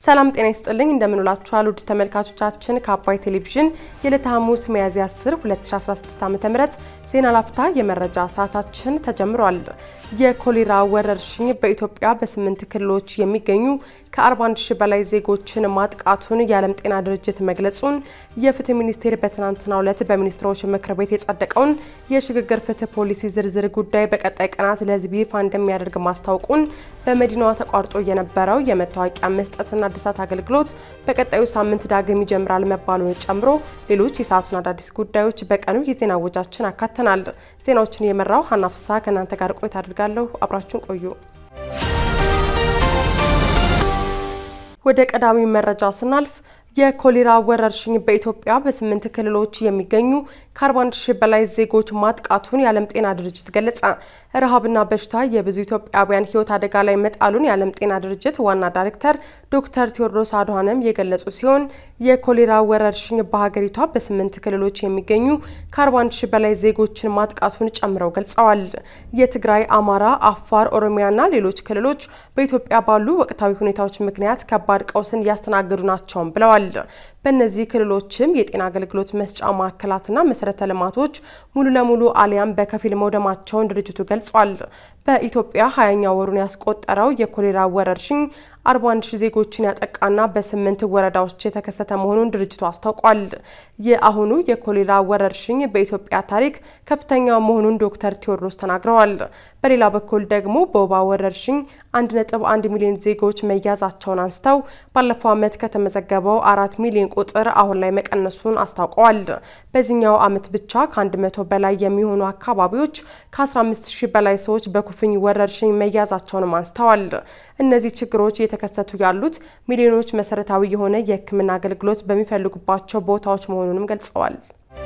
ሰላም ጤና ይስጥልኝ እንደምንውላችኋል ውድ ተመልካቾቻችን ከአባይ ቴሌቪዥን የዕለተ ሐሙስ ሚያዝያ 10 2016 ዓ.ም ዜና ላፍታ የመረጃ ሰዓታችን ተጀምሯል። የኮሌራ ወረርሽኝ በኢትዮጵያ በስምንት ክልሎች የሚገኙ ከ41 ሺህ በላይ ዜጎችን ማጥቃቱን የዓለም ጤና ድርጅት መግለጹን የፍትህ ሚኒስቴር በትናንትናው ዕለት በሚኒስትሮች ምክር ቤት የጸደቀውን የሽግግር ፍትህ ፖሊሲ ዝርዝር ጉዳይ በቀጣይ ቀናት ለሕዝብ ይፋ እንደሚያደርግ ማስታወቁን በመዲናዋ ተቋርጦ የነበረው የመታወቂያ መስጠትና እድሳት አገልግሎት በቀጣዩ ሳምንት ዳግም ይጀምራል መባሉን ጨምሮ ሌሎች የሰዓቱን አዳዲስ ጉዳዮች በቀኑ የዜና ወጃችን አካተናል። ዜናዎችን የመራው ሀና ፍሳ ከእናንተ ጋር ቆይታ አድርጋለሁ። አብራችሁን ቆዩ። ወደ ቀዳሚ መረጃ ስናልፍ የኮሌራ ወረርሽኝ በኢትዮጵያ በስምንት ክልሎች የሚገኙ ከ41 ሺህ በላይ ዜጎች ማጥቃቱን የዓለም ጤና ድርጅት ገለጸ። ረሃብና በሽታ የብዙ ኢትዮጵያውያን ሕይወት አደጋ ላይ መጣሉን የዓለም ጤና ድርጅት ዋና ዳይሬክተር ዶክተር ቴዎድሮስ አድሃኖም የገለጹ ሲሆን የኮሌራ ወረርሽኝ በሀገሪቷ በስምንት ክልሎች የሚገኙ ከ41 ሺህ በላይ ዜጎችን ማጥቃቱን ጨምረው ገልጸዋል። የትግራይ፣ አማራ፣ አፋር፣ ኦሮሚያና ሌሎች ክልሎች በኢትዮጵያ ባሉ ወቅታዊ ሁኔታዎች ምክንያት ከባድ ቀውስን እያስተናገዱ ናቸውም ብለዋል። በእነዚህ ክልሎችም የጤና አገልግሎት መስጫ ማዕከላትና መሰረተ ልማቶች ሙሉ ለሙሉ አሊያም በከፊል መውደማቸውን ድርጅቱ ገልጿል። በኢትዮጵያ ሀያኛ ወሩን ያስቆጠረው የኮሌራ ወረርሽኝ 41 ሺህ ዜጎችን ያጠቃና በስምንት ወረዳዎች የተከሰተ መሆኑን ድርጅቱ አስታውቋል። የአሁኑ የኮሌራ ወረርሽኝ በኢትዮጵያ ታሪክ ከፍተኛ መሆኑን ዶክተር ቴዎድሮስ ተናግረዋል። በሌላ በኩል ደግሞ በወባ ወረርሽኝ 1.1 ሚሊዮን ዜጎች መያዛቸውን አንስተው ባለፈው ዓመት ከተመዘገበው አራት ሚሊዮን ቁጥር አሁን ላይ መቀነሱን አስታውቀዋል። በዚህኛው ዓመት ብቻ ከ100 በላይ የሚሆኑ አካባቢዎች ከ15 ሺህ በላይ ሰዎች በኩፍኝ ወረርሽኝ መያዛቸውንም አንስተዋል። እነዚህ ችግሮች እየተከሰቱ ያሉት ሚሊዮኖች መሰረታዊ የሆነ የሕክምና አገልግሎት በሚፈልጉባቸው ቦታዎች መሆኑንም ገልጸዋል።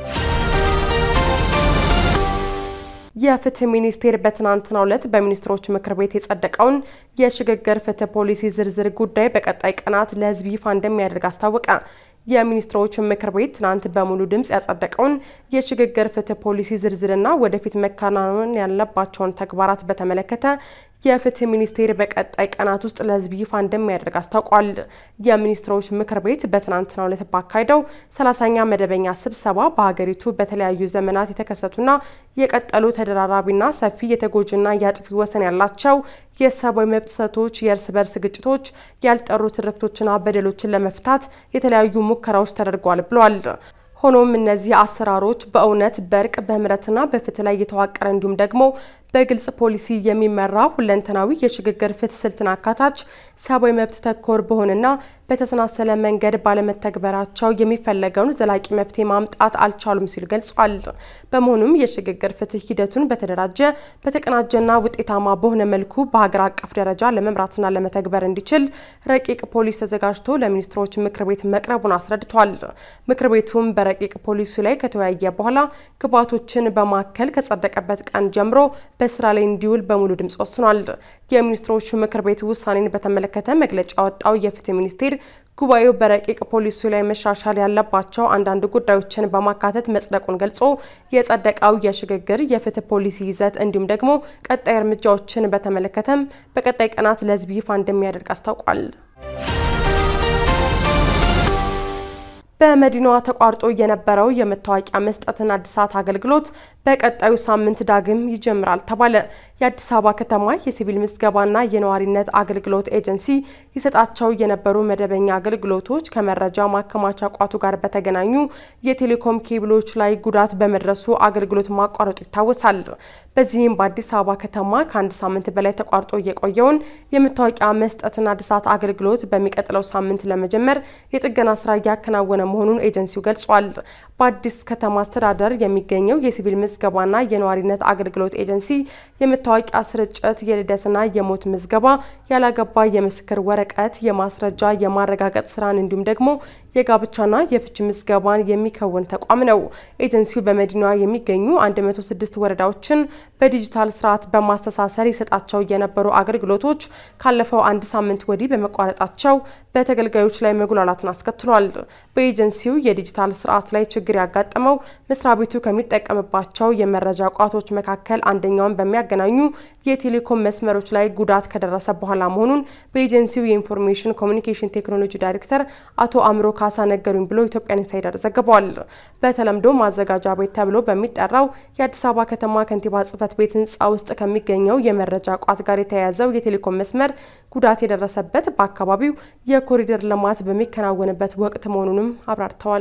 የፍትህ ሚኒስቴር በትናንትናው ዕለት በሚኒስትሮች ምክር ቤት የጸደቀውን የሽግግር ፍትህ ፖሊሲ ዝርዝር ጉዳይ በቀጣይ ቀናት ለሕዝብ ይፋ እንደሚያደርግ አስታወቀ። የሚኒስትሮች ምክር ቤት ትናንት በሙሉ ድምፅ ያጸደቀውን የሽግግር ፍትህ ፖሊሲ ዝርዝርና ወደፊት መከናወን ያለባቸውን ተግባራት በተመለከተ የፍትህ ሚኒስቴር በቀጣይ ቀናት ውስጥ ለህዝብ ይፋ እንደሚያደርግ አስታውቋል። የሚኒስትሮች ምክር ቤት በትናንትናው ዕለት ባካሄደው ሰላሳኛ መደበኛ ስብሰባ በሀገሪቱ በተለያዩ ዘመናት የተከሰቱና የቀጠሉ ተደራራቢና ሰፊ የተጎጂና የአጥፊ ወሰን ያላቸው የሰብአዊ መብት ጥሰቶች፣ የእርስ በርስ ግጭቶች፣ ያልጠሩ ትርክቶችና በደሎችን ለመፍታት የተለያዩ ሙከራዎች ተደርጓል ብሏል። ሆኖም እነዚህ አሰራሮች በእውነት በእርቅ በምህረትና በፍትህ ላይ የተዋቀረ እንዲሁም ደግሞ በግልጽ ፖሊሲ የሚመራ ሁለንተናዊ የሽግግር ፍትህ ስልትን አካታች ሰብአዊ መብት ተኮር በሆነና በተሰናሰለ መንገድ ባለመተግበራቸው የሚፈለገውን ዘላቂ መፍትሄ ማምጣት አልቻሉም ሲሉ ገልጿል። በመሆኑም የሽግግር ፍትህ ሂደቱን በተደራጀ በተቀናጀና ውጤታማ በሆነ መልኩ በሀገር አቀፍ ደረጃ ለመምራትና ለመተግበር እንዲችል ረቂቅ ፖሊስ ተዘጋጅቶ ለሚኒስትሮች ምክር ቤት መቅረቡን አስረድቷል። ምክር ቤቱም በረቂቅ ፖሊሱ ላይ ከተወያየ በኋላ ግብዓቶችን በማከል ከጸደቀበት ቀን ጀምሮ በስራ ላይ እንዲውል በሙሉ ድምጽ ወስኗል። የሚኒስትሮች ምክር ቤት ውሳኔን በተመለከተ መግለጫ ያወጣው የፍትህ ሚኒስቴር ጉባኤው በረቂቅ ፖሊሱ ላይ መሻሻል ያለባቸው አንዳንድ ጉዳዮችን በማካተት መጽደቁን ገልጾ የጸደቀው የሽግግር የፍትህ ፖሊሲ ይዘት እንዲሁም ደግሞ ቀጣይ እርምጃዎችን በተመለከተም በቀጣይ ቀናት ለሕዝብ ይፋ እንደሚያደርግ አስታውቋል። በመዲናዋ ተቋርጦ የነበረው የመታወቂያ መስጠትና እድሳት አገልግሎት በቀጣዩ ሳምንት ዳግም ይጀምራል ተባለ። የአዲስ አበባ ከተማ የሲቪል ምዝገባና የነዋሪነት አገልግሎት ኤጀንሲ ይሰጣቸው የነበሩ መደበኛ አገልግሎቶች ከመረጃ ማከማቻ ቋቱ ጋር በተገናኙ የቴሌኮም ኬብሎች ላይ ጉዳት በመድረሱ አገልግሎት ማቋረጡ ይታወሳል። በዚህም በአዲስ አበባ ከተማ ከአንድ ሳምንት በላይ ተቋርጦ የቆየውን የመታወቂያ መስጠትና እድሳት አገልግሎት በሚቀጥለው ሳምንት ለመጀመር የጥገና ስራ እያከናወነ መሆኑን ኤጀንሲው ገልጿል። በአዲስ ከተማ አስተዳደር የሚገኘው የሲቪል ምዝገባና የነዋሪነት አገልግሎት ኤጀንሲ የመታወቂያ ስርጭት፣ የልደትና የሞት ምዝገባ፣ ያላገባ የምስክር ወረቀት የማስረጃ የማረጋገጥ ስራን እንዲሁም ደግሞ የጋብቻና የፍች ምዝገባን የሚከውን ተቋም ነው። ኤጀንሲው በመዲናዋ የሚገኙ 106 ወረዳዎችን በዲጂታል ስርዓት በማስተሳሰር ይሰጣቸው የነበሩ አገልግሎቶች ካለፈው አንድ ሳምንት ወዲህ በመቋረጣቸው በተገልጋዮች ላይ መጉላላትን አስከትሏል። በኤጀንሲው የዲጂታል ስርዓት ላይ ችግር ችግር ያጋጠመው መስሪያ ቤቱ ከሚጠቀምባቸው የመረጃ ቋቶች መካከል አንደኛውን በሚያገናኙ የቴሌኮም መስመሮች ላይ ጉዳት ከደረሰ በኋላ መሆኑን በኤጀንሲው የኢንፎርሜሽን ኮሚኒኬሽን ቴክኖሎጂ ዳይሬክተር አቶ አእምሮ ካሳ ነገሩኝ ብሎ ኢትዮጵያን ኢንሳይደር ዘግቧል። በተለምዶ ማዘጋጃ ቤት ተብሎ በሚጠራው የአዲስ አበባ ከተማ ከንቲባ ጽሕፈት ቤት ህንፃ ውስጥ ከሚገኘው የመረጃ ቋት ጋር የተያያዘው የቴሌኮም መስመር ጉዳት የደረሰበት በአካባቢው የኮሪደር ልማት በሚከናወንበት ወቅት መሆኑንም አብራርተዋል።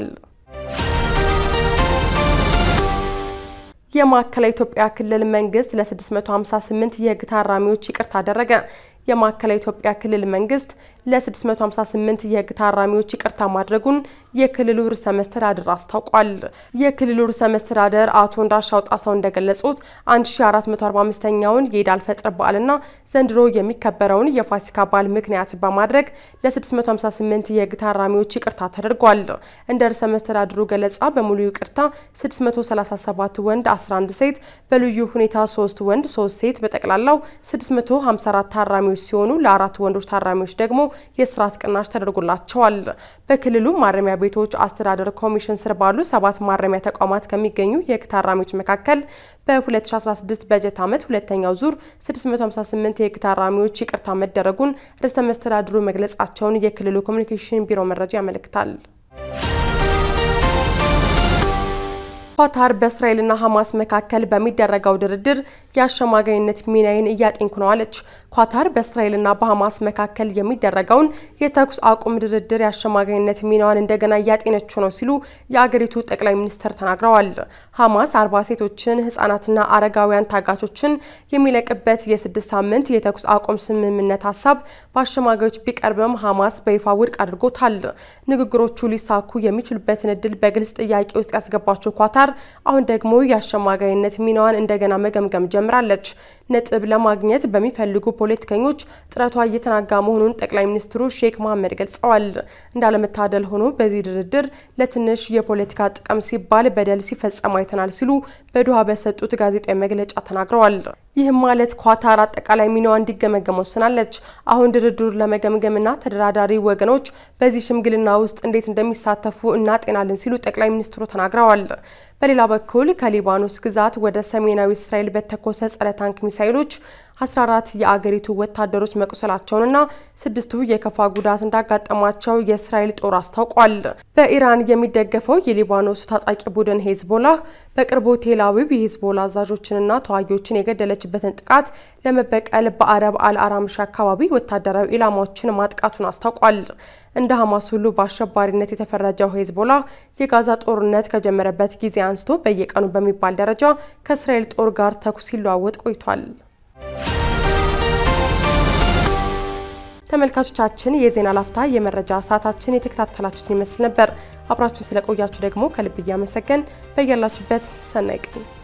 የማዕከላዊ ኢትዮጵያ ክልል መንግስት ለ658 የህግ ታራሚዎች ይቅርታ አደረገ። የማዕከላዊ ኢትዮጵያ ክልል መንግስት ለ658 የህግ ታራሚዎች ይቅርታ ማድረጉን የክልሉ ርዕሰ መስተዳድር አስታውቋል። የክልሉ ርዕሰ መስተዳድር አቶ እንዳሻው ጣሰው እንደገለጹት 1445ኛውን የኢድ አልፈጥር በዓልና ዘንድሮ የሚከበረውን የፋሲካ በዓል ምክንያት በማድረግ ለ658 የህግ ታራሚዎች ይቅርታ ተደርጓል። እንደ ርዕሰ መስተዳድሩ ገለጻ በሙሉ ይቅርታ 637 ወንድ፣ 11 ሴት፣ በልዩ ሁኔታ 3 ወንድ፣ 3 ሴት በጠቅላላው 654 ታራሚዎች ሲሆኑ ለአራት ወንዶች ታራሚዎች ደግሞ የስርዓት ቅናሽ ተደርጎላቸዋል። በክልሉ ማረሚያ ቤቶች አስተዳደር ኮሚሽን ስር ባሉ ሰባት ማረሚያ ተቋማት ከሚገኙ የህግ ታራሚዎች መካከል በ2016 በጀት ዓመት ሁለተኛው ዙር 658 የህግ ታራሚዎች ይቅርታ መደረጉን ርዕሰ መስተዳድሩ መግለጻቸውን የክልሉ ኮሚኒኬሽን ቢሮ መረጃ ያመለክታል። ኳታር በእስራኤልና ሐማስ መካከል በሚደረገው ድርድር የአሸማጋይነት ሚናዬን እያጤንኩ ነው አለች። ኳታር በእስራኤልና በሐማስ መካከል የሚደረገውን የተኩስ አቁም ድርድር የአሸማጋይነት ሚናዋን እንደገና እያጤነችው ነው ሲሉ የአገሪቱ ጠቅላይ ሚኒስትር ተናግረዋል። ሐማስ አርባ ሴቶችን ህጻናትና አረጋውያን ታጋቾችን የሚለቅበት የስድስት ሳምንት የተኩስ አቁም ስምምነት ሀሳብ በአሸማጋዮች ቢቀርብም ሐማስ በይፋ ውድቅ አድርጎታል። ንግግሮቹ ሊሳኩ የሚችሉበትን እድል በግልጽ ጥያቄ ውስጥ ያስገባቸው ኳታር አሁን ደግሞ የአሸማጋይነት ሚናዋን እንደገና መገምገም ጀምራለች። ነጥብ ለማግኘት በሚፈልጉ ፖለቲከኞች ጥረቷ እየተናጋ መሆኑን ጠቅላይ ሚኒስትሩ ሼክ መሐመድ ገልጸዋል። እንዳለመታደል ሆኖ በዚህ ድርድር ለትንሽ የፖለቲካ ጥቅም ሲባል በደል ሲፈጸም አይተናል ሲሉ በዶሃ በሰጡት ጋዜጣዊ መግለጫ ተናግረዋል። ይህም ማለት ኳታር አጠቃላይ ሚናዋ እንዲገመገም ወስናለች። አሁን ድርድሩ ለመገምገምና ተደራዳሪ ወገኖች በዚህ ሽምግልና ውስጥ እንዴት እንደሚሳተፉ እናጤናለን ሲሉ ጠቅላይ ሚኒስትሩ ተናግረዋል። በሌላ በኩል ከሊባኖስ ግዛት ወደ ሰሜናዊ እስራኤል በተኮሰ ጸረ ታንክ ሚሳይሎች 14 የአገሪቱ ወታደሮች መቁሰላቸውንና ስድስቱ የከፋ ጉዳት እንዳጋጠማቸው የእስራኤል ጦር አስታውቋል። በኢራን የሚደገፈው የሊባኖሱ ታጣቂ ቡድን ሄዝቦላህ በቅርቡ ቴል አቪቭ የሄዝቦላ አዛዦችንና ተዋጊዎችን የገደለችበትን ጥቃት ለመበቀል በአረብ አልአራምሽ አካባቢ ወታደራዊ ኢላማዎችን ማጥቃቱን አስታውቋል። እንደ ሐማስ ሁሉ በአሸባሪነት የተፈረጀው ሄዝቦላ የጋዛ ጦርነት ከጀመረበት ጊዜ አንስቶ በየቀኑ በሚባል ደረጃ ከእስራኤል ጦር ጋር ተኩስ ሲለዋወጥ ቆይቷል። ተመልካቾቻችን የዜና ላፍታ የመረጃ ሰዓታችን የተከታተላችሁትን ይመስል ነበር። አብራችሁን ስለቆያችሁ ደግሞ ከልብ እያመሰገን በያላችሁበት ሰናይ ቀን